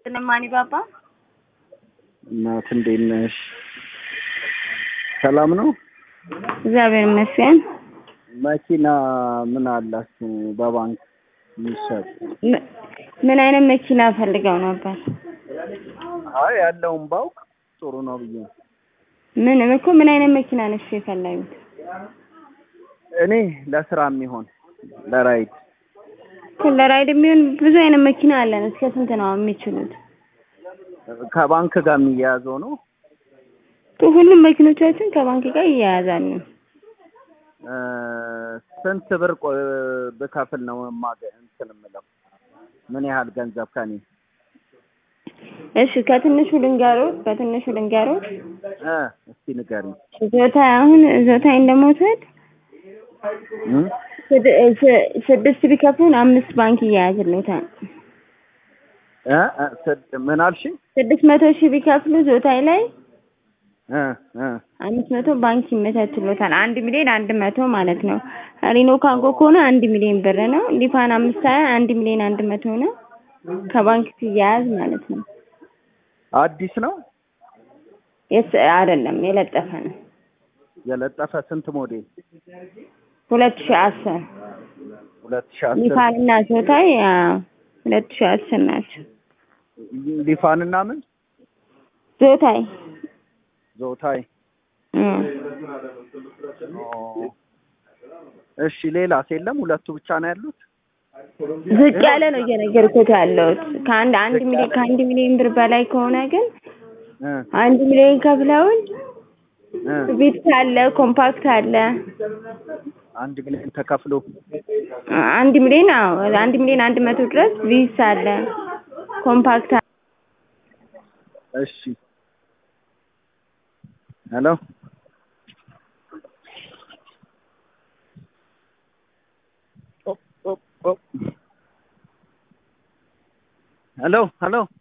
ስለማኒ ባባ እናት እንዴት ነሽ? ሰላም ነው? እግዚአብሔር ይመስገን። መኪና ምን አላችሁ በባንክ የሚሸጥ? ም- ምን አይነት መኪና ፈልገው ነበር? አይ ያለውን ባውቅ ጥሩ ነው ብዬ ነው። ምን እኮ ምን አይነት መኪና ነሽ የፈለጉት? እኔ ለስራ የሚሆን ለራይድ ለራይድ የሚሆን ብዙ አይነት መኪና አለን። እስከ ስንት ነው የሚችሉት? ከባንክ ጋር የሚያያዘው ነው። ሁሉም መኪኖቻችን ከባንክ ጋር ይያያዛሉ። እ፣ ስንት ብር ቆ- ብከፍል ነው ማገ እንትን የምለው? ምን ያህል ገንዘብ ከኔ? እሺ ከትንሹ ልንገሮት፣ በትንሹ ልንገሮት። እ፣ እስቲ ንገሪኝ። ዞታ አሁን ዞታዬ እንደመውሰድ እ? ስድ- ስ- ስድስት ቢከፍሉን አምስት ባንክ ይያያዝልዎታል። እ? እ፣ ስድ- ምን አልሽኝ? ስድስት መቶ ሺህ ቢከፍሉ ዞታዬ ላይ እ፣ እ፣ አምስት መቶ ባንክ ይመቻችሎታል። አንድ ሚሊዮን አንድ መቶ ማለት ነው። ሪኖ ካንጎ ከሆነ አንድ ሚሊዮን ብር ነው። ሊፋን አምስት ሀያ አንድ ሚሊዮን አንድ መቶ ነው። ከባንክ ሲያያዝ ማለት ነው። አዲስ ነው የስ አይደለም የለጠፈ ነው። የለጠፈ ስንት ሞዴል? ሁለት ሺህ አስር ሁለት ሺህ አስር ሊፋን እና ዞታይ አዎ፣ ሁለት ሺህ አስር ናቸው። ሊፋንና ምን ዞታይ ዞታይ እም። ኦ፣ እሺ ሌላስ የለም? ሁለቱ ብቻ ነው ያሉት? ዝቅ ያለ ነው እየነገርኩት ያለሁት። ከአንድ አንድ ሚሊዮን ከአንድ ሚሊዮን ብር በላይ ከሆነ ግን እ፣ አንድ ሚሊዮን ከፍለውን እ፣ ቪትስ አለ፣ ኮምፓክት አለ። አንድ ሚሊዮን ተከፍሎ አንድ ሚሊዮን አዎ፣ አንድ ሚሊዮን አንድ መቶ ድረስ ቪትስ አለ፣ ኮምፓክት አለ። እሺ ሄሎ ኦ፣ ኦ፣ ኦ። ሄሎ ሄሎ